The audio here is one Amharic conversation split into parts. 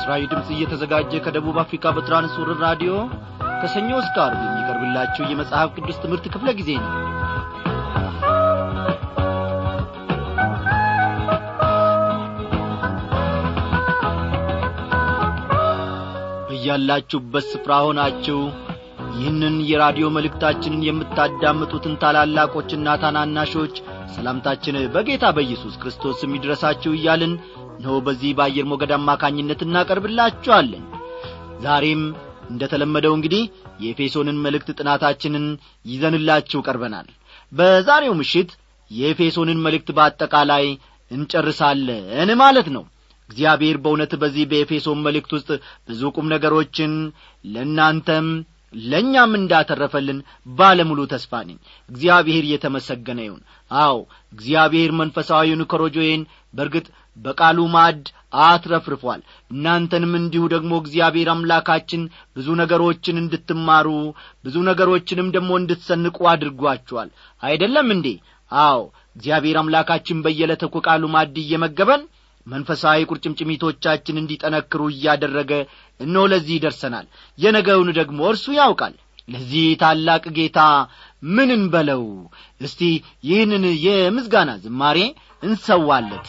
ለምሥራዊ ድምፅ እየተዘጋጀ ከደቡብ አፍሪካ በትራንስወርር ራዲዮ ከሰኞ እስከ ዓርብ የሚቀርብላችሁ የመጽሐፍ ቅዱስ ትምህርት ክፍለ ጊዜ ነው በያላችሁበት ስፍራ ሆናችሁ ይህንን የራዲዮ መልእክታችንን የምታዳምጡትን ታላላቆችና ታናናሾች ሰላምታችን በጌታ በኢየሱስ ክርስቶስ ስም ይድረሳችሁ እያልን እነሆ በዚህ በአየር ሞገድ አማካኝነት እናቀርብላችኋለን ዛሬም እንደ ተለመደው እንግዲህ የኤፌሶንን መልእክት ጥናታችንን ይዘንላችሁ ቀርበናል በዛሬው ምሽት የኤፌሶንን መልእክት በአጠቃላይ እንጨርሳለን ማለት ነው እግዚአብሔር በእውነት በዚህ በኤፌሶን መልእክት ውስጥ ብዙ ቁም ነገሮችን ለእናንተም ለእኛም እንዳተረፈልን ባለሙሉ ተስፋ ነኝ እግዚአብሔር እየተመሰገነ ይሁን አዎ እግዚአብሔር መንፈሳዊውን ኮሮጆዬን በርግጥ በቃሉ ማድ አትረፍርፏል እናንተንም እንዲሁ ደግሞ እግዚአብሔር አምላካችን ብዙ ነገሮችን እንድትማሩ ብዙ ነገሮችንም ደግሞ እንድትሰንቁ አድርጓችኋል አይደለም እንዴ አዎ እግዚአብሔር አምላካችን በየዕለተ ቃሉ ማድ እየመገበን መንፈሳዊ ቁርጭምጭሚቶቻችን እንዲጠነክሩ እያደረገ እነሆ ለዚህ ይደርሰናል የነገውን ደግሞ እርሱ ያውቃል ለዚህ ታላቅ ጌታ ምን እንበለው እስቲ ይህንን የምስጋና ዝማሬ እንሰዋለት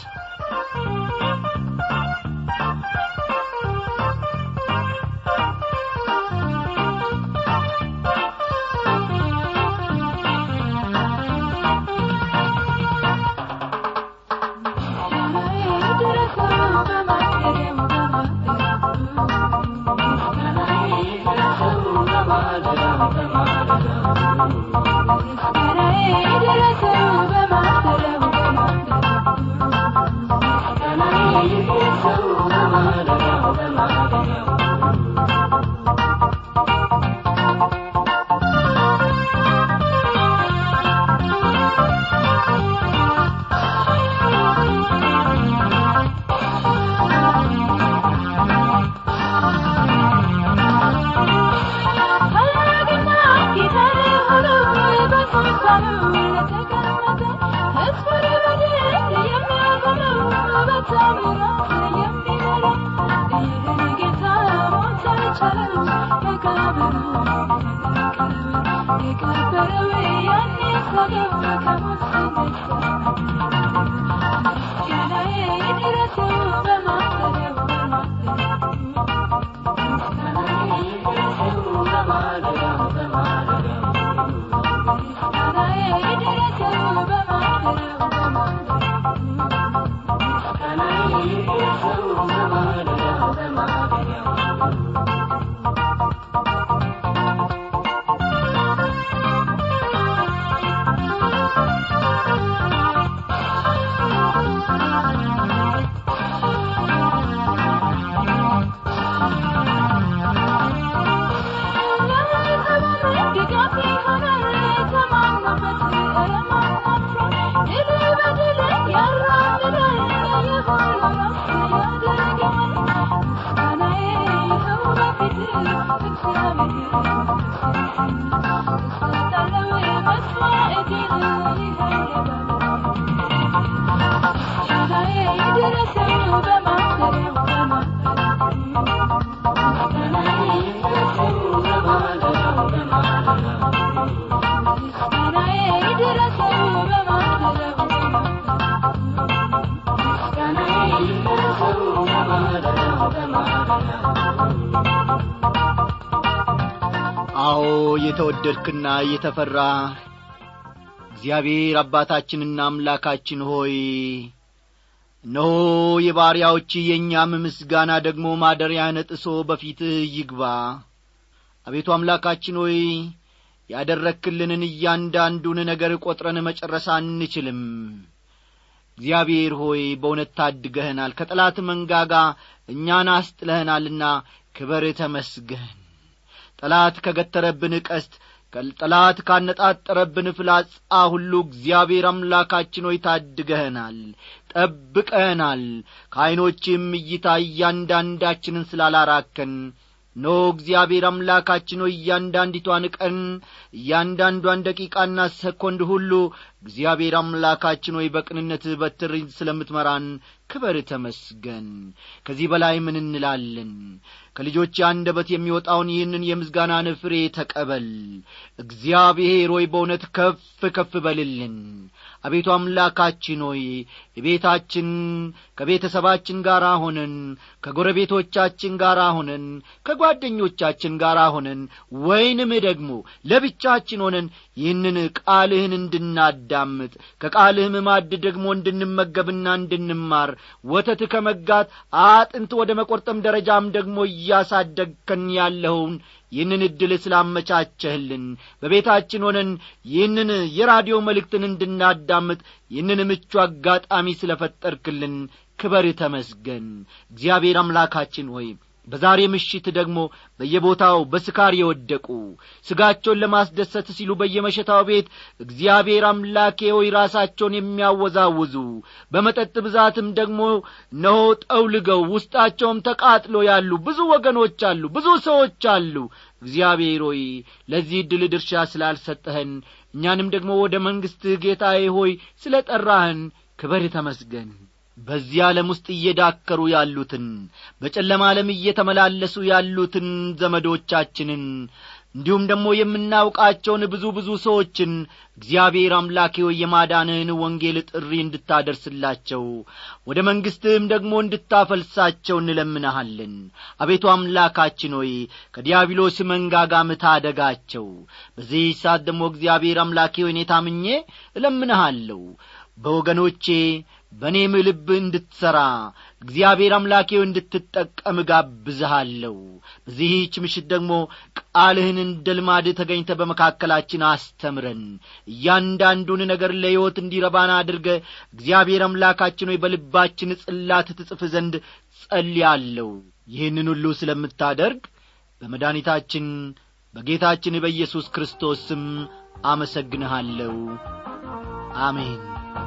አዎ የተወደድክና የተፈራ እግዚአብሔር አባታችንና አምላካችን ሆይ እነሆ የባሪያዎች የእኛም ምስጋና ደግሞ ማደሪያን ጥሶ በፊትህ ይግባ አቤቱ አምላካችን ሆይ ያደረክልንን እያንዳንዱን ነገር ቈጥረን መጨረስ አንችልም እግዚአብሔር ሆይ በእውነት ታድገህናል ከጠላት መንጋጋ እኛን አስጥለህናልና ክበር ተመስገን ጠላት ከገተረብን ቀስት ጠላት ካነጣጠረብን ፍላጻ ሁሉ እግዚአብሔር አምላካችን ሆይ ታድገህናል ጠብቀህናል ከዐይኖችም እይታ እያንዳንዳችንን ስላላራከን ኖ እግዚአብሔር አምላካችን ሆይ እያንዳንዲቷን ቀን እያንዳንዷን ደቂቃና ሰኮንድ ሁሉ እግዚአብሔር አምላካችን ሆይ በቅንነት በትር ስለምትመራን ክበር ተመስገን ከዚህ በላይ ምን እንላለን ከልጆች አንደበት የሚወጣውን ይህንን የምስጋናን ፍሬ ተቀበል እግዚአብሔር ሆይ በእውነት ከፍ ከፍ በልልን አቤቱ አምላካችን ሆይ ቤታችን ከቤተሰባችን ጋር ሆነን ከጎረቤቶቻችን ጋር ሆነን ከጓደኞቻችን ጋር ሆነን ወይንም ደግሞ ለብቻችን ሆነን ይህንን ቃልህን እንድናዳምጥ ከቃልህም ማድ ደግሞ እንድንመገብና እንድንማር ወተት ከመጋት አጥንት ወደ መቈርጠም ደረጃም ደግሞ እያሳደግከን ያለኸውን ይህንን ዕድል ስላመቻቸህልን በቤታችን ሆነን ይህንን የራዲዮ መልእክትን እንድናዳምጥ ይህንን ምቹ አጋጣሚ ስለ ፈጠርክልን ክበር ተመስገን እግዚአብሔር አምላካችን ሆይ በዛሬ ምሽት ደግሞ በየቦታው በስካር የወደቁ ስጋቸውን ለማስደሰት ሲሉ በየመሸታው ቤት እግዚአብሔር አምላኬ ሆይ ራሳቸውን የሚያወዛውዙ በመጠጥ ብዛትም ደግሞ ነሆ ጠውልገው ውስጣቸውም ተቃጥሎ ያሉ ብዙ ወገኖች አሉ ብዙ ሰዎች አሉ እግዚአብሔር ሆይ ለዚህ ዕድል ድርሻ ስላልሰጠኸን እኛንም ደግሞ ወደ መንግሥትህ ጌታዬ ሆይ ስለ ጠራህን ክበር ተመስገን በዚህ ዓለም ውስጥ እየዳከሩ ያሉትን በጨለማ ዓለም እየተመላለሱ ያሉትን ዘመዶቻችንን እንዲሁም ደግሞ የምናውቃቸውን ብዙ ብዙ ሰዎችን እግዚአብሔር አምላኬ ሆይ የማዳንህን ወንጌል ጥሪ እንድታደርስላቸው ወደ መንግሥትህም ደግሞ እንድታፈልሳቸው እንለምንሃለን አቤቱ አምላካችን ሆይ ከዲያብሎስ መንጋጋም ታደጋቸው በዚህ ሰዓት ደግሞ እግዚአብሔር አምላኬ ሆይ እኔ ታምኜ እለምንሃለሁ በወገኖቼ በእኔም ልብ እንድትሠራ እግዚአብሔር አምላኬው እንድትጠቀም ጋብዝሃለሁ በዚህች ምሽት ደግሞ ቃልህን እንደ ልማድ ተገኝተ በመካከላችን አስተምረን እያንዳንዱን ነገር ለሕይወት እንዲረባን አድርገ እግዚአብሔር አምላካችን ሆይ በልባችን ጽላት ትጽፍ ዘንድ ጸልያለሁ ይህንን ሁሉ ስለምታደርግ በመድኃኒታችን በጌታችን በኢየሱስ ክርስቶስ ስም አመሰግንሃለሁ አሜን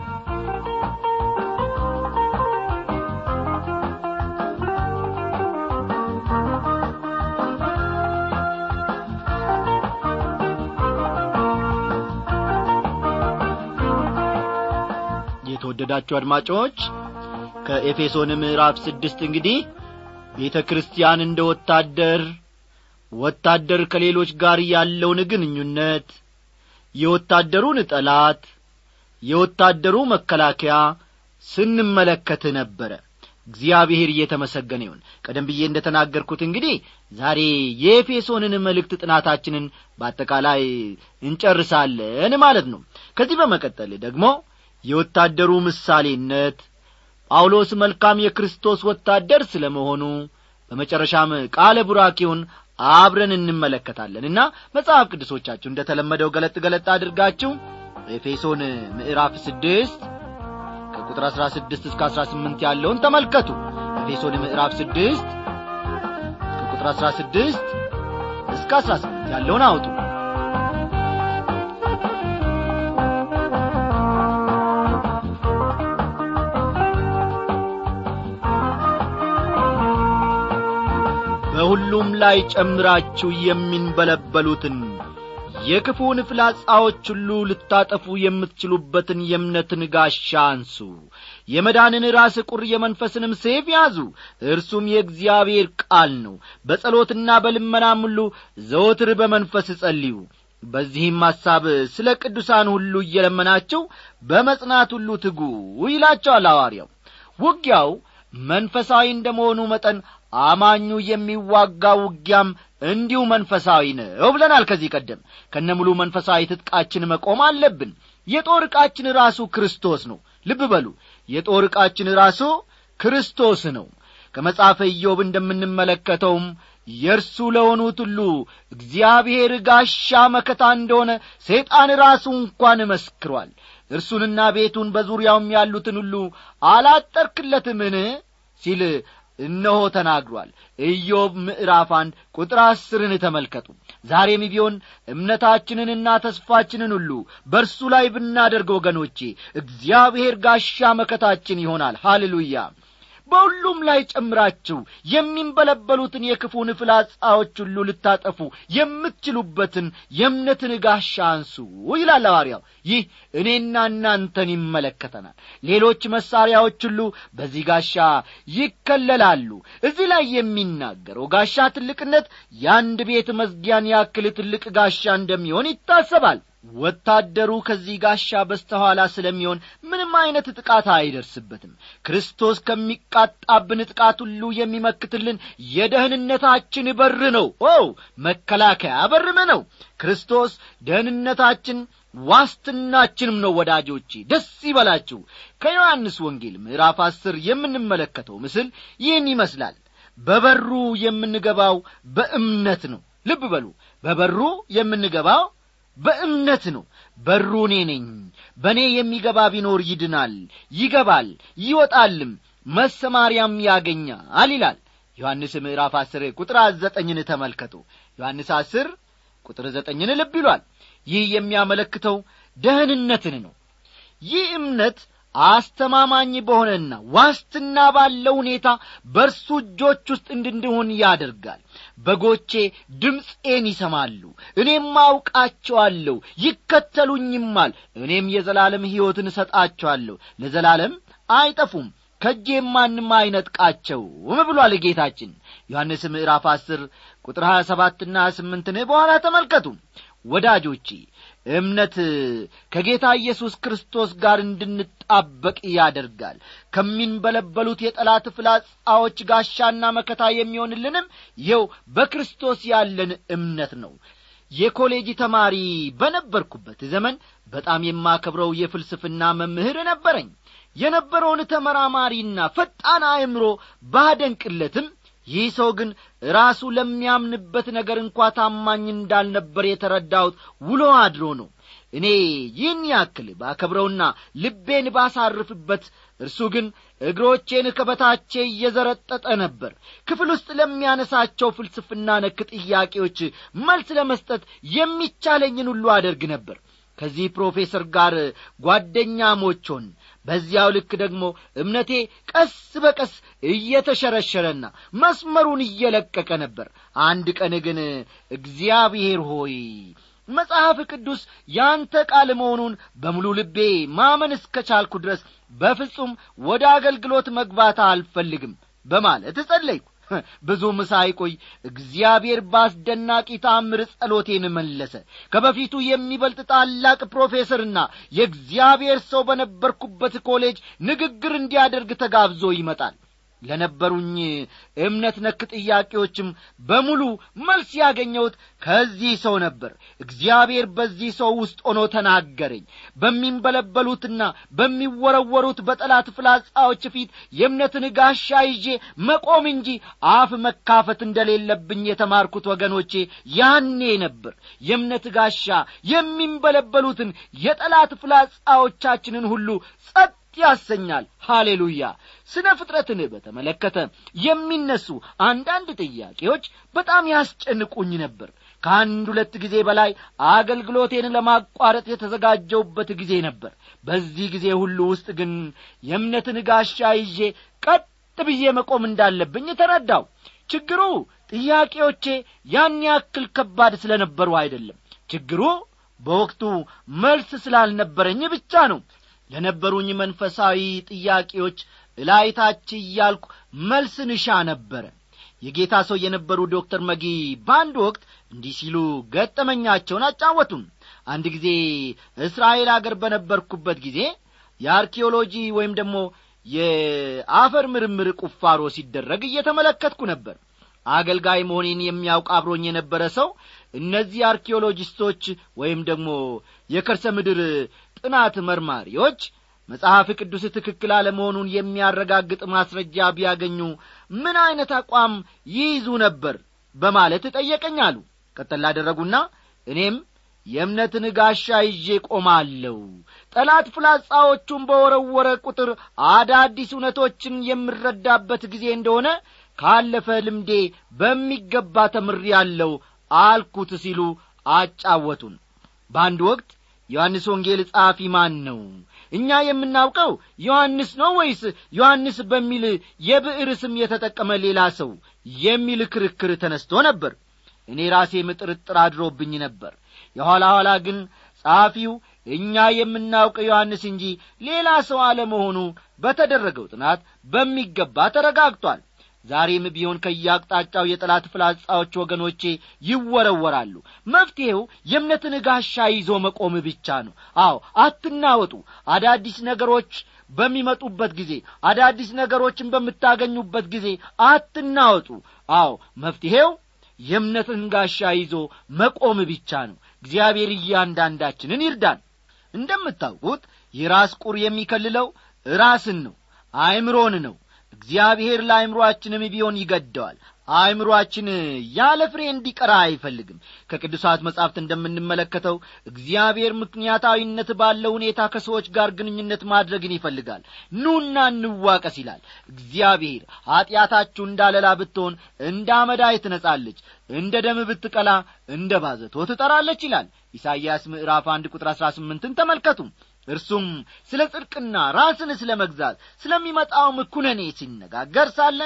የተወደዳችሁ አድማጮች ከኤፌሶን ምዕራፍ ስድስት እንግዲህ ቤተ ክርስቲያን እንደ ወታደር ወታደር ከሌሎች ጋር ያለውን ግንኙነት የወታደሩን ጠላት የወታደሩ መከላከያ ስንመለከት ነበረ እግዚአብሔር እየተመሰገነ ይሁን ቀደም ብዬ እንደ ተናገርኩት እንግዲህ ዛሬ የኤፌሶንን መልእክት ጥናታችንን በአጠቃላይ እንጨርሳለን ማለት ነው ከዚህ በመቀጠል ደግሞ የወታደሩ ምሳሌነት ጳውሎስ መልካም የክርስቶስ ወታደር ስለ መሆኑ በመጨረሻም ቃለ ቡራኬውን አብረን እንመለከታለንና መጽሐፍ ቅዱሶቻችሁ እንደ ተለመደው ገለጥ ገለጥ አድርጋችሁ ኤፌሶን ምዕራፍ ስድስት ከቁጥር አሥራ ስድስት እስከ አሥራ ስምንት ያለውን ተመልከቱ ኤፌሶን ምዕራፍ ስድስት ከቁጥር አሥራ ስድስት እስከ አሥራ ስምንት ያለውን አውጡ በሁሉም ላይ ጨምራችሁ የሚንበለበሉትን የክፉን ፍላጻዎች ሁሉ ልታጠፉ የምትችሉበትን የእምነትን ጋሻ አንሱ የመዳንን ራስ ቁር የመንፈስንም ሴፍ ያዙ እርሱም የእግዚአብሔር ቃል ነው በጸሎትና በልመናም ሁሉ ዘወትር በመንፈስ ጸልዩ በዚህም ሐሳብ ስለ ቅዱሳን ሁሉ እየለመናቸው በመጽናት ሁሉ ትጉ ይላቸዋል ሐዋርያው ውጊያው መንፈሳዊ እንደ መሆኑ መጠን አማኙ የሚዋጋ ውጊያም እንዲሁ መንፈሳዊ ነው ብለናል ከዚህ ቀደም ከነ ሙሉ መንፈሳዊ ትጥቃችን መቆም አለብን የጦር ዕቃችን ራሱ ክርስቶስ ነው ልብ በሉ የጦር ዕቃችን ራሱ ክርስቶስ ነው ከመጽሐፈ ኢዮብ እንደምንመለከተውም የእርሱ ለሆኑት ሁሉ እግዚአብሔር ጋሻ መከታ እንደሆነ ሰይጣን ራሱ እንኳን መስክሯል እርሱንና ቤቱን በዙሪያውም ያሉትን ሁሉ አላጠርክለትምን ሲል እነሆ ተናግሯል ኢዮብ ምዕራፍ አንድ ቁጥር አስርን ተመልከቱ ዛሬም ቢሆን እምነታችንንና ተስፋችንን ሁሉ በእርሱ ላይ ብናደርግ ወገኖቼ እግዚአብሔር ጋሻ መከታችን ይሆናል ሃሌሉያ በሁሉም ላይ ጨምራችሁ የሚንበለበሉትን የክፉን ፍላጻዎች ሁሉ ልታጠፉ የምትችሉበትን የእምነትን ጋሻ አንሱ ይላል ሐዋርያው ይህ እኔና እናንተን ይመለከተናል ሌሎች መሳሪያዎች ሁሉ በዚህ ጋሻ ይከለላሉ እዚህ ላይ የሚናገረው ጋሻ ትልቅነት የአንድ ቤት መዝጊያን ያክል ትልቅ ጋሻ እንደሚሆን ይታሰባል ወታደሩ ከዚህ ጋሻ በስተኋላ ስለሚሆን ምንም አይነት ጥቃት አይደርስበትም ክርስቶስ ከሚቃጣብን ጥቃት ሁሉ የሚመክትልን የደህንነታችን በር ነው ኦ መከላከያ በርም ነው ክርስቶስ ደህንነታችን ዋስትናችንም ነው ወዳጆቼ ደስ ይበላችሁ ከዮሐንስ ወንጌል ምዕራፍ አስር የምንመለከተው ምስል ይህን ይመስላል በበሩ የምንገባው በእምነት ነው ልብ በሉ በበሩ የምንገባው በእምነት ነው በሩ እኔ ነኝ በእኔ የሚገባ ቢኖር ይድናል ይገባል ይወጣልም መሰማሪያም ያገኛል ይላል ዮሐንስ ምዕራፍ አስር ቁጥር ዘጠኝን ተመልከቱ ዮሐንስ አስር ቁጥር ዘጠኝን ልብ ይሏል ይህ የሚያመለክተው ደህንነትን ነው ይህ እምነት አስተማማኝ በሆነና ዋስትና ባለው ሁኔታ በእርሱ እጆች ውስጥ እንድንሆን ያደርጋል በጎቼ ድምፄን ይሰማሉ እኔም አውቃቸዋለሁ ይከተሉኝማል እኔም የዘላለም ሕይወትን እሰጣቸዋለሁ ለዘላለም አይጠፉም ከእጄም ማንም አይነጥቃቸውም ብሏል ጌታችን ዮሐንስ ምዕራፍ አስር ቁጥር ሀያ ሰባትና ስምንትን በኋላ ተመልከቱ ወዳጆቼ እምነት ከጌታ ኢየሱስ ክርስቶስ ጋር እንድንጣበቅ ያደርጋል ከሚንበለበሉት የጠላት ፍላጻዎች ጋሻና መከታ የሚሆንልንም ይኸው በክርስቶስ ያለን እምነት ነው የኮሌጅ ተማሪ በነበርኩበት ዘመን በጣም የማከብረው የፍልስፍና መምህር ነበረኝ የነበረውን ተመራማሪና ፈጣን አእምሮ ባደንቅለትም ይህ ሰው ግን ራሱ ለሚያምንበት ነገር እንኳ ታማኝ እንዳልነበር የተረዳሁት ውሎ አድሮ ነው እኔ ይህን ያክል ባከብረውና ልቤን ባሳርፍበት እርሱ ግን እግሮቼን ከበታቼ እየዘረጠጠ ነበር ክፍል ውስጥ ለሚያነሳቸው ፍልስፍና ነክ ጥያቄዎች መልስ ለመስጠት የሚቻለኝን ሁሉ አደርግ ነበር ከዚህ ፕሮፌሰር ጋር ጓደኛሞች ሆን በዚያው ልክ ደግሞ እምነቴ ቀስ በቀስ እየተሸረሸረና መስመሩን እየለቀቀ ነበር አንድ ቀን ግን እግዚአብሔር ሆይ መጽሐፍ ቅዱስ ያንተ ቃል መሆኑን በሙሉ ልቤ ማመን እስከ ቻልኩ ድረስ በፍጹም ወደ አገልግሎት መግባት አልፈልግም በማለት ጸለይኩ ብዙም ሳይቆይ እግዚአብሔር በአስደናቂ ታምር ጸሎቴን መለሰ ከበፊቱ የሚበልጥ ታላቅ ፕሮፌሰርና የእግዚአብሔር ሰው በነበርኩበት ኮሌጅ ንግግር እንዲያደርግ ተጋብዞ ይመጣል ለነበሩኝ እምነት ነክ ጥያቄዎችም በሙሉ መልስ ያገኘሁት ከዚህ ሰው ነበር እግዚአብሔር በዚህ ሰው ውስጥ ሆኖ ተናገረኝ በሚንበለበሉትና በሚወረወሩት በጠላት ፍላጻዎች ፊት የእምነትን ጋሻ ይዤ መቆም እንጂ አፍ መካፈት እንደሌለብኝ የተማርኩት ወገኖቼ ያኔ ነበር የእምነት ጋሻ የሚንበለበሉትን የጠላት ፍላጻዎቻችንን ሁሉ ጸጥ ያሰኛል ሃሌሉያ ስነ ፍጥረትን በተመለከተ የሚነሱ አንዳንድ ጥያቄዎች በጣም ያስጨንቁኝ ነበር ከአንድ ሁለት ጊዜ በላይ አገልግሎቴን ለማቋረጥ የተዘጋጀውበት ጊዜ ነበር በዚህ ጊዜ ሁሉ ውስጥ ግን የእምነትን ጋሻ ይዤ ቀጥ ብዬ መቆም እንዳለብኝ ተረዳው ችግሩ ጥያቄዎቼ ያን ያክል ከባድ ስለ ነበሩ አይደለም ችግሩ በወቅቱ መልስ ስላልነበረኝ ብቻ ነው ለነበሩኝ መንፈሳዊ ጥያቄዎች እላይታች እያልኩ መልስን እሻ ነበረ የጌታ ሰው የነበሩ ዶክተር መጊ በአንድ ወቅት እንዲህ ሲሉ ገጠመኛቸውን አጫወቱም አንድ ጊዜ እስራኤል አገር በነበርኩበት ጊዜ የአርኪኦሎጂ ወይም ደግሞ የአፈር ምርምር ቁፋሮ ሲደረግ እየተመለከትኩ ነበር አገልጋይ መሆኔን የሚያውቅ አብሮኝ የነበረ ሰው እነዚህ አርኪኦሎጂስቶች ወይም ደግሞ የከርሰ ምድር ጥናት መርማሪዎች መጽሐፍ ቅዱስ ትክክል አለመሆኑን የሚያረጋግጥ ማስረጃ ቢያገኙ ምን ዐይነት አቋም ይይዙ ነበር በማለት ጠየቀኛሉ ቀጠል ላደረጉና እኔም የእምነትን ጋሻ ይዤ ቆማለሁ ጠላት ፍላጻዎቹን በወረወረ ቁጥር አዳዲስ እውነቶችን የምረዳበት ጊዜ እንደሆነ ካለፈ ልምዴ በሚገባ ተምሬአለሁ አልኩት ሲሉ አጫወቱን በአንድ ወቅት ዮሐንስ ወንጌል ጸሐፊ ማን ነው እኛ የምናውቀው ዮሐንስ ነው ወይስ ዮሐንስ በሚል የብዕር ስም የተጠቀመ ሌላ ሰው የሚል ክርክር ተነስቶ ነበር እኔ ራሴም ጥርጥር አድሮብኝ ነበር የኋላ ኋላ ግን ጸሐፊው እኛ የምናውቀው ዮሐንስ እንጂ ሌላ ሰው አለመሆኑ በተደረገው ጥናት በሚገባ ተረጋግጧል ዛሬም ቢሆን ከየአቅጣጫው የጠላት ፍላጻዎች ወገኖቼ ይወረወራሉ መፍትሔው የእምነትን ጋሻ ይዞ መቆም ብቻ ነው አዎ አትናወጡ አዳዲስ ነገሮች በሚመጡበት ጊዜ አዳዲስ ነገሮችን በምታገኙበት ጊዜ አትናወጡ አዎ መፍትሔው የእምነትን ጋሻ ይዞ መቆም ብቻ ነው እግዚአብሔር እያንዳንዳችንን ይርዳን እንደምታውቁት የራስ ቁር የሚከልለው ራስን ነው አእምሮን ነው እግዚአብሔር ለአእምሮአችንም ቢሆን ይገደዋል አእምሮአችን ያለ ፍሬ እንዲቀራ አይፈልግም ከቅዱሳት መጻሕፍት እንደምንመለከተው እግዚአብሔር ምክንያታዊነት ባለው ሁኔታ ከሰዎች ጋር ግንኙነት ማድረግን ይፈልጋል ኑና እንዋቀስ ይላል እግዚአብሔር ኀጢአታችሁ እንዳለላ ብትሆን እንደ አመዳይ ትነጻለች እንደ ደም ብትቀላ እንደ ባዘቶ ትጠራለች ይላል ኢሳይያስ ምዕራፍ አንድ ቁጥር አሥራ ስምንትን ተመልከቱ እርሱም ስለ ጽድቅና ራስን ስለ መግዛት ስለሚመጣውም ኩነኔ ሲነጋገር ሳለ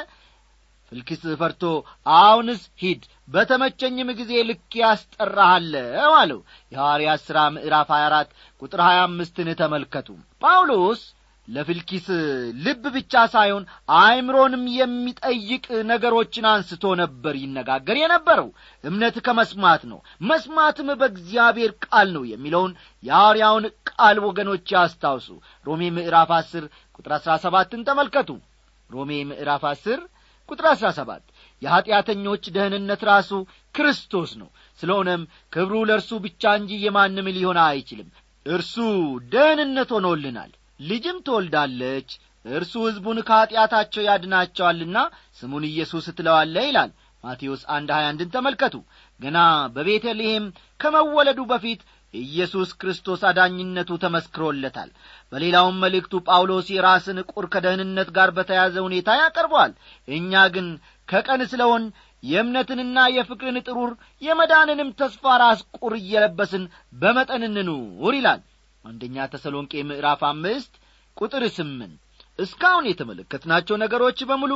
ፍልክስ ፈርቶ አሁንስ ሂድ በተመቸኝም ጊዜ ልክ ያስጠራሃለሁ አለው የሐዋርያት ሥራ ምዕራፍ 24 ቁጥር 25ን ተመልከቱ ጳውሎስ ለፍልኪስ ልብ ብቻ ሳይሆን አእምሮንም የሚጠይቅ ነገሮችን አንስቶ ነበር ይነጋገር የነበረው እምነት ከመስማት ነው መስማትም በእግዚአብሔር ቃል ነው የሚለውን የሐዋርያውን ቃል ወገኖች ያስታውሱ ሮሜ ምዕራፍ አስር ቁጥር አሥራ ሰባትን ተመልከቱ ሮሜ ምዕራፍ አስር ቁጥር አሥራ ሰባት የኀጢአተኞች ደህንነት ራሱ ክርስቶስ ነው ስለሆነም ክብሩ ለእርሱ ብቻ እንጂ የማንም ሊሆን አይችልም እርሱ ደህንነት ሆኖልናል ልጅም ትወልዳለች እርሱ ሕዝቡን ከኀጢአታቸው ያድናቸዋልና ስሙን ኢየሱስ ትለዋለ ይላል ማቴዎስ አንድ ሀያ አንድን ተመልከቱ ገና በቤተልሔም ከመወለዱ በፊት ኢየሱስ ክርስቶስ አዳኝነቱ ተመስክሮለታል በሌላውም መልእክቱ ጳውሎስ የራስን ቁር ከደህንነት ጋር በተያዘ ሁኔታ ያቀርበዋል እኛ ግን ከቀን ስለሆን የእምነትንና የፍቅርን ጥሩር የመዳንንም ተስፋ ራስ ቁር እየለበስን በመጠን እንኑር ይላል አንደኛ ተሰሎንቄ ምዕራፍ አምስት ቁጥር ስምንት እስካሁን የተመለከትናቸው ነገሮች በሙሉ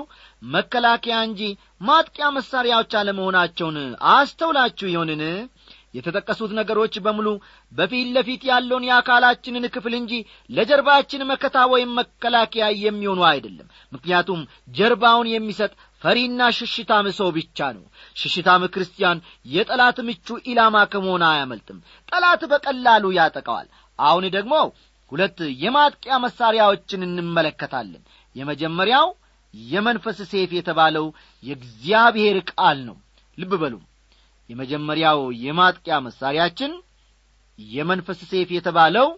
መከላከያ እንጂ ማጥቂያ መሣሪያዎች አለመሆናቸውን አስተውላችሁ ይሆንን የተጠቀሱት ነገሮች በሙሉ በፊት ለፊት ያለውን የአካላችንን ክፍል እንጂ ለጀርባችን መከታ ወይም መከላከያ የሚሆኑ አይደለም ምክንያቱም ጀርባውን የሚሰጥ ፈሪና ሽሽታም ሰው ብቻ ነው ሽሽታም ክርስቲያን የጠላት ምቹ ኢላማ ከመሆን አያመልጥም ጠላት በቀላሉ ያጠቀዋል አሁን ደግሞ ሁለት የማጥቂያ መሣሪያዎችን እንመለከታለን የመጀመሪያው የመንፈስ ሴፍ የተባለው የእግዚአብሔር ቃል ነው ልብ በሉ የመጀመሪያው የማጥቂያ መሣሪያችን የመንፈስ ሴፍ የተባለው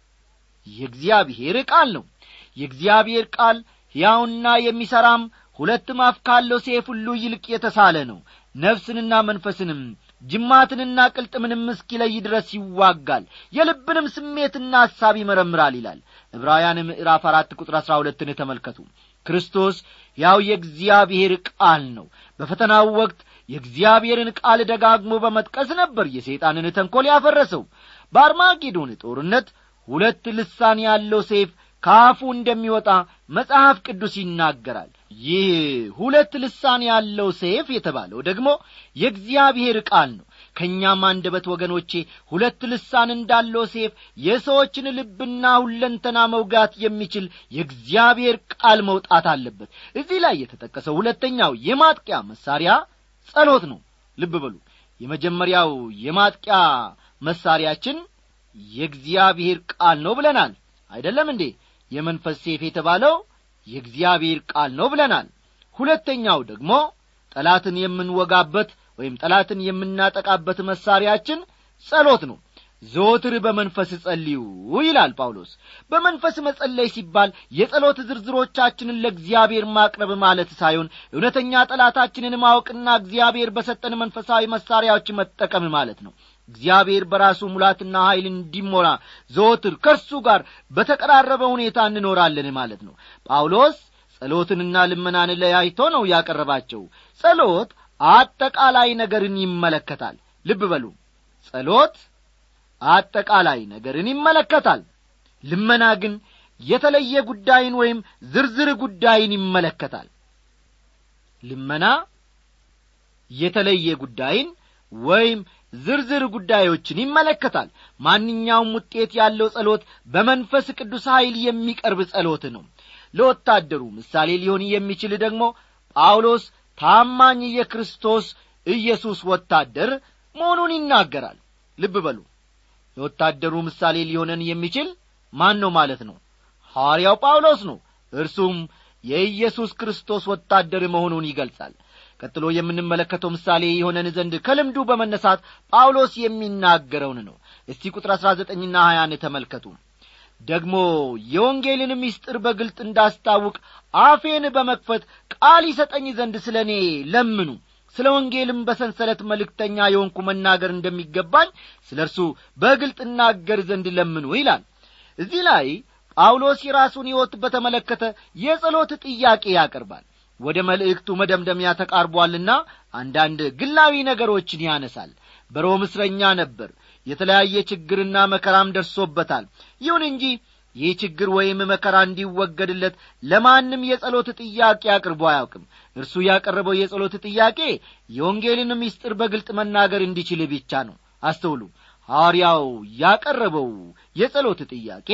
የእግዚአብሔር ቃል ነው የእግዚአብሔር ቃል ሕያውና የሚሠራም ሁለትም አፍ ካለው ሴፍ ሁሉ ይልቅ የተሳለ ነው ነፍስንና መንፈስንም ጅማትንና ቅልጥምንም እስኪለይ ድረስ ይዋጋል የልብንም ስሜትና ሐሳብ ይመረምራል ይላል ዕብራውያን ምዕራፍ አራት ቁጥር አሥራ ሁለትን ተመልከቱ ክርስቶስ ያው የእግዚአብሔር ቃል ነው በፈተናው ወቅት የእግዚአብሔርን ቃል ደጋግሞ በመጥቀስ ነበር የሰይጣንን ተንኰል ያፈረሰው በአርማጌዶን ጦርነት ሁለት ልሳን ያለው ሴፍ ከአፉ እንደሚወጣ መጽሐፍ ቅዱስ ይናገራል ይህ ሁለት ልሳን ያለው ሴፍ የተባለው ደግሞ የእግዚአብሔር ቃል ነው ከእኛም አንደበት ወገኖቼ ሁለት ልሳን እንዳለው ሴፍ የሰዎችን ልብና ሁለንተና መውጋት የሚችል የእግዚአብሔር ቃል መውጣት አለበት እዚህ ላይ የተጠቀሰው ሁለተኛው የማጥቂያ መሳሪያ ጸሎት ነው ልብ በሉ የመጀመሪያው የማጥቂያ መሳሪያችን የእግዚአብሔር ቃል ነው ብለናል አይደለም እንዴ የመንፈስ ሴፍ የተባለው የእግዚአብሔር ቃል ነው ብለናል ሁለተኛው ደግሞ ጠላትን የምንወጋበት ወይም ጠላትን የምናጠቃበት መሳሪያችን ጸሎት ነው ዘወትር በመንፈስ ጸልዩ ይላል ጳውሎስ በመንፈስ መጸለይ ሲባል የጸሎት ዝርዝሮቻችንን ለእግዚአብሔር ማቅረብ ማለት ሳይሆን እውነተኛ ጠላታችንን ማወቅና እግዚአብሔር በሰጠን መንፈሳዊ መሳሪያዎች መጠቀም ማለት ነው እግዚአብሔር በራሱ ሙላትና ኀይል እንዲሞላ ዘወትር ከእርሱ ጋር በተቀራረበ ሁኔታ እንኖራለን ማለት ነው ጳውሎስ ጸሎትንና ልመናን ለያይቶ ነው ያቀረባቸው ጸሎት አጠቃላይ ነገርን ይመለከታል ልብ በሉ ጸሎት አጠቃላይ ነገርን ይመለከታል ልመና ግን የተለየ ጉዳይን ወይም ዝርዝር ጉዳይን ይመለከታል ልመና የተለየ ጉዳይን ወይም ዝርዝር ጉዳዮችን ይመለከታል ማንኛውም ውጤት ያለው ጸሎት በመንፈስ ቅዱስ ኀይል የሚቀርብ ጸሎት ነው ለወታደሩ ምሳሌ ሊሆን የሚችል ደግሞ ጳውሎስ ታማኝ የክርስቶስ ኢየሱስ ወታደር መሆኑን ይናገራል ልብ በሉ የወታደሩ ምሳሌ ሊሆነን የሚችል ማን ነው ማለት ነው ሐዋርያው ጳውሎስ ነው እርሱም የኢየሱስ ክርስቶስ ወታደር መሆኑን ይገልጻል ቀጥሎ የምንመለከተው ምሳሌ የሆነን ዘንድ ከልምዱ በመነሳት ጳውሎስ የሚናገረውን ነው እስቲ ቁጥር አሥራ ዘጠኝና ሀያን ተመልከቱ ደግሞ የወንጌልን ምስጢር በግልጥ እንዳስታውቅ አፌን በመክፈት ቃል ይሰጠኝ ዘንድ ስለ እኔ ለምኑ ስለ ወንጌልም በሰንሰለት መልእክተኛ የሆንኩ መናገር እንደሚገባኝ ስለ እርሱ በግልጥ እናገር ዘንድ ለምኑ ይላል እዚህ ላይ ጳውሎስ የራሱን ሕይወት በተመለከተ የጸሎት ጥያቄ ያቀርባል ወደ መልእክቱ መደምደሚያ ተቃርቧልና አንዳንድ ግላዊ ነገሮችን ያነሳል በሮም እስረኛ ነበር የተለያየ ችግርና መከራም ደርሶበታል ይሁን እንጂ ይህ ችግር ወይም መከራ እንዲወገድለት ለማንም የጸሎት ጥያቄ አቅርቦ አያውቅም እርሱ ያቀረበው የጸሎት ጥያቄ የወንጌልን ምስጢር በግልጥ መናገር እንዲችል ብቻ ነው አስተውሉ ሐዋርያው ያቀረበው የጸሎት ጥያቄ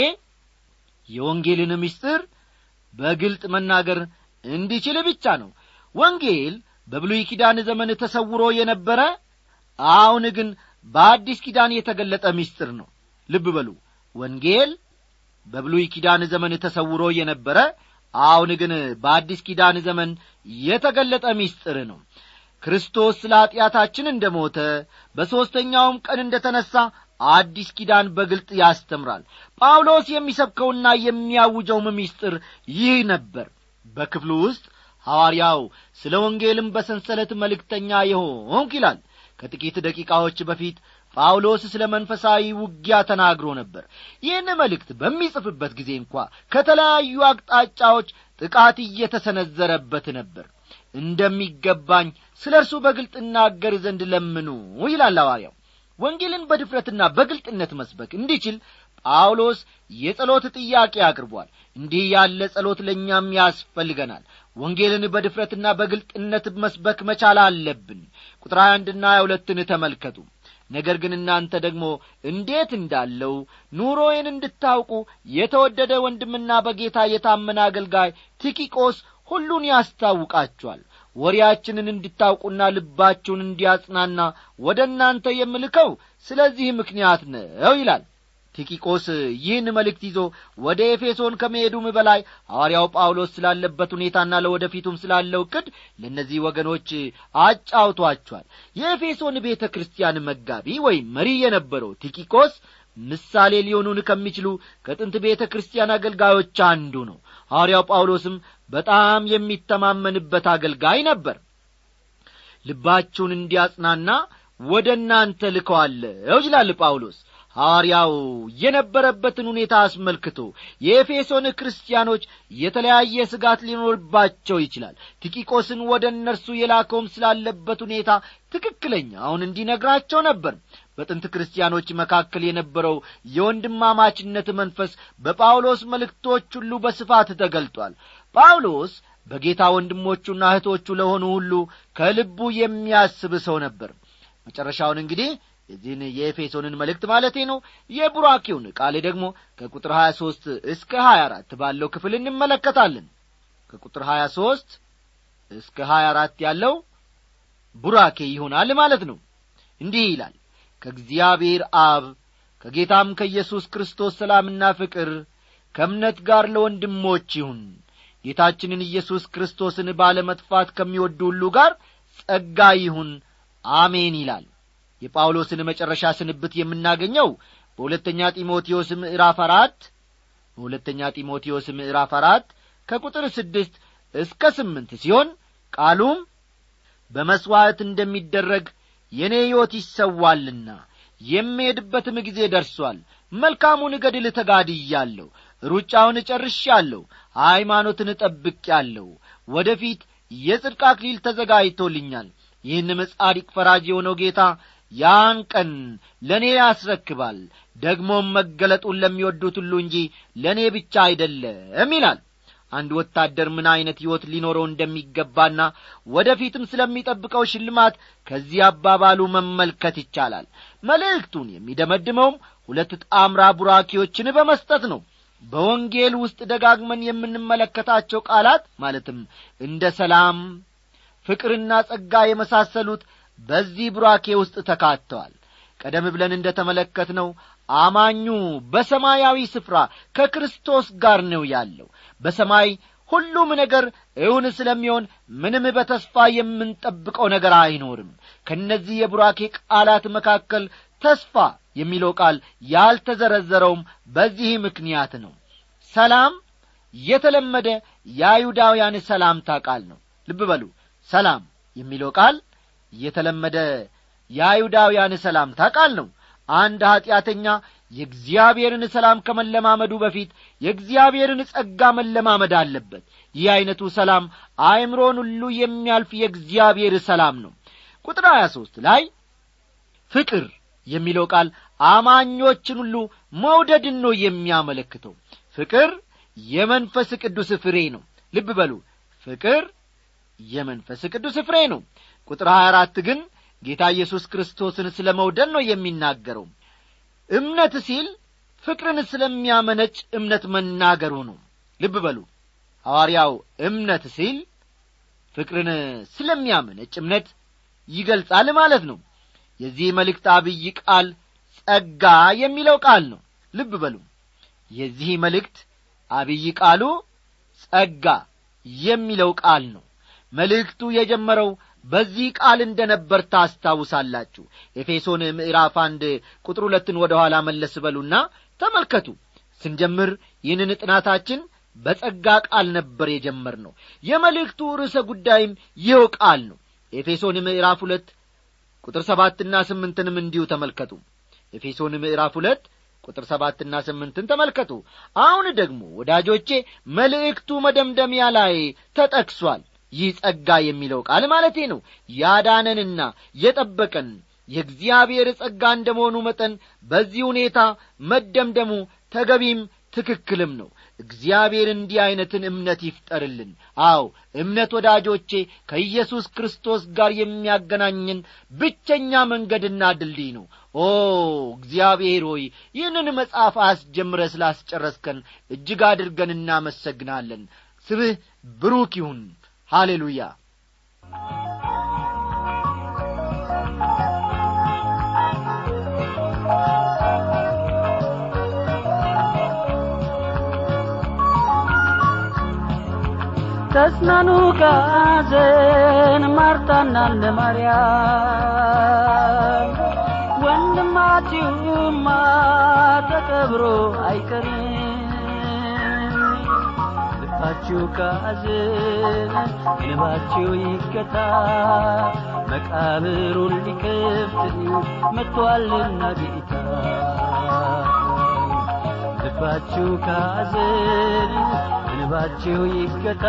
የወንጌልን ምስጢር በግልጥ መናገር እንዲችል ብቻ ነው ወንጌል በብሉይ ኪዳን ዘመን ተሰውሮ የነበረ አሁን ግን በአዲስ ኪዳን የተገለጠ ምስጢር ነው ልብ በሉ ወንጌል በብሉይ ኪዳን ዘመን ተሰውሮ የነበረ አሁን ግን በአዲስ ኪዳን ዘመን የተገለጠ ምስጢር ነው ክርስቶስ ስለ ኀጢአታችን እንደ ሞተ በሦስተኛውም ቀን እንደ ተነሣ አዲስ ኪዳን በግልጥ ያስተምራል ጳውሎስ የሚሰብከውና የሚያውጀውም ምስጢር ይህ ነበር በክፍሉ ውስጥ ሐዋርያው ስለ ወንጌልም በሰንሰለት መልእክተኛ የሆንክ ይላል ከጥቂት ደቂቃዎች በፊት ጳውሎስ ስለ መንፈሳዊ ውጊያ ተናግሮ ነበር ይህን መልእክት በሚጽፍበት ጊዜ እንኳ ከተለያዩ አቅጣጫዎች ጥቃት እየተሰነዘረበት ነበር እንደሚገባኝ ስለ እርሱ በግልጥ እናገር ዘንድ ለምኑ ይላል ሐዋርያው ወንጌልን በድፍረትና በግልጥነት መስበክ እንዲችል ጳውሎስ የጸሎት ጥያቄ አቅርቧል እንዲህ ያለ ጸሎት ለእኛም ያስፈልገናል ወንጌልን በድፍረትና በግልጥነት መስበክ መቻል አለብን ቁጥር ሀያ አንድና ሀያ ሁለትን ተመልከቱ ነገር ግን እናንተ ደግሞ እንዴት እንዳለው ኑሮዬን እንድታውቁ የተወደደ ወንድምና በጌታ የታመነ አገልጋይ ቲኪቆስ ሁሉን ያስታውቃችኋል ወሬያችንን እንድታውቁና ልባችሁን እንዲያጽናና ወደ እናንተ የምልከው ስለዚህ ምክንያት ነው ይላል ቲኪቆስ ይህን መልእክት ይዞ ወደ ኤፌሶን ከመሄዱም በላይ ሐዋርያው ጳውሎስ ስላለበት ሁኔታና ለወደፊቱም ስላለው ቅድ ለእነዚህ ወገኖች አጫውቷቸዋል የኤፌሶን ቤተ ክርስቲያን መጋቢ ወይም መሪ የነበረው ቲኪቆስ ምሳሌ ሊሆኑን ከሚችሉ ከጥንት ቤተ ክርስቲያን አገልጋዮች አንዱ ነው ሐዋርያው ጳውሎስም በጣም የሚተማመንበት አገልጋይ ነበር ልባችሁን እንዲያጽናና ወደ እናንተ ልከዋለሁ ይላል ጳውሎስ ሐዋርያው የነበረበትን ሁኔታ አስመልክቶ የኤፌሶን ክርስቲያኖች የተለያየ ስጋት ሊኖርባቸው ይችላል ቲቂቆስን ወደ እነርሱ የላከውም ስላለበት ሁኔታ ትክክለኛውን እንዲነግራቸው ነበር በጥንት ክርስቲያኖች መካከል የነበረው የወንድማማችነት መንፈስ በጳውሎስ መልእክቶች ሁሉ በስፋት ተገልጧል ጳውሎስ በጌታ ወንድሞቹና እህቶቹ ለሆኑ ሁሉ ከልቡ የሚያስብ ሰው ነበር መጨረሻውን እንግዲህ የዚህን የኤፌሶንን መልእክት ማለቴ ነው የቡራኬውን ቃል ደግሞ ከቁጥር ሀያ ሦስት እስከ ሀያ አራት ባለው ክፍል እንመለከታለን ከቁጥር ሀያ ሦስት እስከ ሀያ አራት ያለው ቡራኬ ይሆናል ማለት ነው እንዲህ ይላል ከእግዚአብሔር አብ ከጌታም ከኢየሱስ ክርስቶስ ሰላምና ፍቅር ከእምነት ጋር ለወንድሞች ይሁን ጌታችንን ኢየሱስ ክርስቶስን ባለመጥፋት ከሚወዱ ሁሉ ጋር ጸጋ ይሁን አሜን ይላል የጳውሎስን መጨረሻ ስንብት የምናገኘው በሁለተኛ ጢሞቴዎስ ምዕራፍ አራት በሁለተኛ ጢሞቴዎስ ምዕራፍ አራት ከቁጥር ስድስት እስከ ስምንት ሲሆን ቃሉም በመሥዋዕት እንደሚደረግ የእኔ ሕይወት ይሰዋልና የምሄድበትም ጊዜ ደርሷል መልካሙን ገድል ተጋድያለሁ ሩጫውን እጨርሻለሁ ሃይማኖትን እጠብቄአለሁ ወደ ፊት የጽድቅ አክሊል ተዘጋጅቶልኛል ይህንም ጻዲቅ ፈራጅ የሆነው ጌታ ያን ቀን ለእኔ ያስረክባል ደግሞም መገለጡን ለሚወዱት ሁሉ እንጂ ለእኔ ብቻ አይደለም ይላል አንድ ወታደር ምን ዐይነት ሕይወት ሊኖረው እንደሚገባና ወደ ፊትም ስለሚጠብቀው ሽልማት ከዚህ አባባሉ መመልከት ይቻላል መልእክቱን የሚደመድመውም ሁለት ጣምራ ቡራኪዎችን በመስጠት ነው በወንጌል ውስጥ ደጋግመን የምንመለከታቸው ቃላት ማለትም እንደ ሰላም ፍቅርና ጸጋ የመሳሰሉት በዚህ ቡራኬ ውስጥ ተካተዋል ቀደም ብለን እንደ ተመለከትነው አማኙ በሰማያዊ ስፍራ ከክርስቶስ ጋር ነው ያለው በሰማይ ሁሉም ነገር እውን ስለሚሆን ምንም በተስፋ የምንጠብቀው ነገር አይኖርም ከእነዚህ የቡራኬ ቃላት መካከል ተስፋ የሚለው ቃል ያልተዘረዘረውም በዚህ ምክንያት ነው ሰላም የተለመደ የአይሁዳውያን ሰላምታ ቃል ነው ልብ በሉ ሰላም የሚለው ቃል የተለመደ የአይሁዳውያን ሰላምታ ቃል ነው አንድ ኀጢአተኛ የእግዚአብሔርን ሰላም ከመለማመዱ በፊት የእግዚአብሔርን ጸጋ መለማመድ አለበት ይህ ዐይነቱ ሰላም አእምሮን ሁሉ የሚያልፍ የእግዚአብሔር ሰላም ነው ቁጥር ሀያ ሦስት ላይ ፍቅር የሚለው ቃል አማኞችን ሁሉ መውደድን ነው የሚያመለክተው ፍቅር የመንፈስ ቅዱስ ፍሬ ነው ልብ በሉ ፍቅር የመንፈስ ቅዱስ ፍሬ ነው ቁጥር ሀያ አራት ግን ጌታ ኢየሱስ ክርስቶስን ስለ መውደድ ነው የሚናገረው እምነት ሲል ፍቅርን ስለሚያመነጭ እምነት መናገሩ ነው ልብ በሉ ሐዋርያው እምነት ሲል ፍቅርን ስለሚያመነጭ እምነት ይገልጻል ማለት ነው የዚህ መልእክት አብይ ቃል ጸጋ የሚለው ቃል ነው ልብ በሉ የዚህ መልእክት አብይ ቃሉ ጸጋ የሚለው ቃል ነው መልእክቱ የጀመረው በዚህ ቃል እንደ ነበር ታስታውሳላችሁ ኤፌሶን ምዕራፍ አንድ ቁጥር ሁለትን ወደ ኋላ መለስ በሉና ተመልከቱ ስንጀምር ይህንን ጥናታችን በጸጋ ቃል ነበር የጀመር ነው የመልእክቱ ርዕሰ ጉዳይም ይኸው ቃል ነው ኤፌሶን ምዕራፍ ሁለት ቁጥር ሰባትና ስምንትንም እንዲሁ ተመልከቱ ኤፌሶን ምዕራፍ ሁለት ቁጥር ሰባትና ስምንትን ተመልከቱ አሁን ደግሞ ወዳጆቼ መልእክቱ መደምደሚያ ላይ ተጠቅሷል ይህ ጸጋ የሚለው ቃል ማለቴ ነው ያዳነንና የጠበቀን የእግዚአብሔር ጸጋ እንደ መሆኑ መጠን በዚህ ሁኔታ መደምደሙ ተገቢም ትክክልም ነው እግዚአብሔር እንዲህ ዐይነትን እምነት ይፍጠርልን አው እምነት ወዳጆቼ ከኢየሱስ ክርስቶስ ጋር የሚያገናኝን ብቸኛ መንገድና ድልድይ ነው ኦ እግዚአብሔር ሆይ ይህንን መጽሐፍ አስጀምረ ስላስጨረስከን እጅግ አድርገን እናመሰግናለን ስብህ ብሩክ ይሁን ሃሌሉያ ተጽናኑ ከሐዘን ማርታና እንደ ማርያም ወንድማችሁማ ተቀብሮ አይቀርም ልባችሁ ከሐዘን ልባችሁ ይገታ መቃብሩን ሊከፍት መጥቶአልና ጌታ ልባችሁ ከሐዘን ልባችሁ ይገታ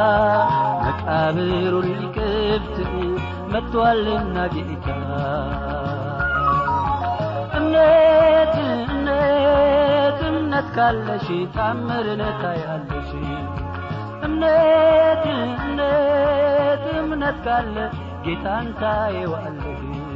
መቃብሩን ሊከፍት መጥቶአልና ጌታ እምነት እምነት እምነት ካለሽ ታምርን ታያለሽ እምነት እምነት እምነት ካለ ጌታን ታየዋለሽ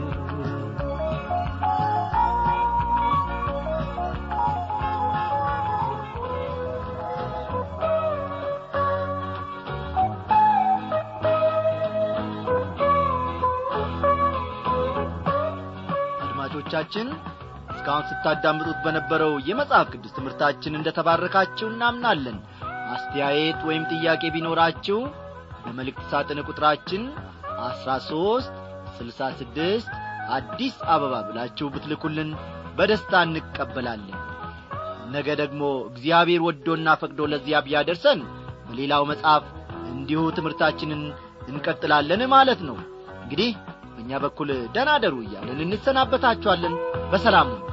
አድማጮቻችን እስካሁን ስታዳምጡት በነበረው የመጽሐፍ ቅዱስ ትምህርታችን እንደ ተባረካችሁ እናምናለን አስተያየት ወይም ጥያቄ ቢኖራችሁ በመልእክት ሳጥን ቁጥራችን አስራ ሦስት ስልሳ ስድስት አዲስ አበባ ብላችሁ ብትልኩልን በደስታ እንቀበላለን ነገ ደግሞ እግዚአብሔር ወዶና ፈቅዶ ለዚያ ቢያደርሰን በሌላው መጽሐፍ እንዲሁ ትምህርታችንን እንቀጥላለን ማለት ነው እንግዲህ በእኛ በኩል ደናደሩ እያለን እንሰናበታችኋለን በሰላም ነው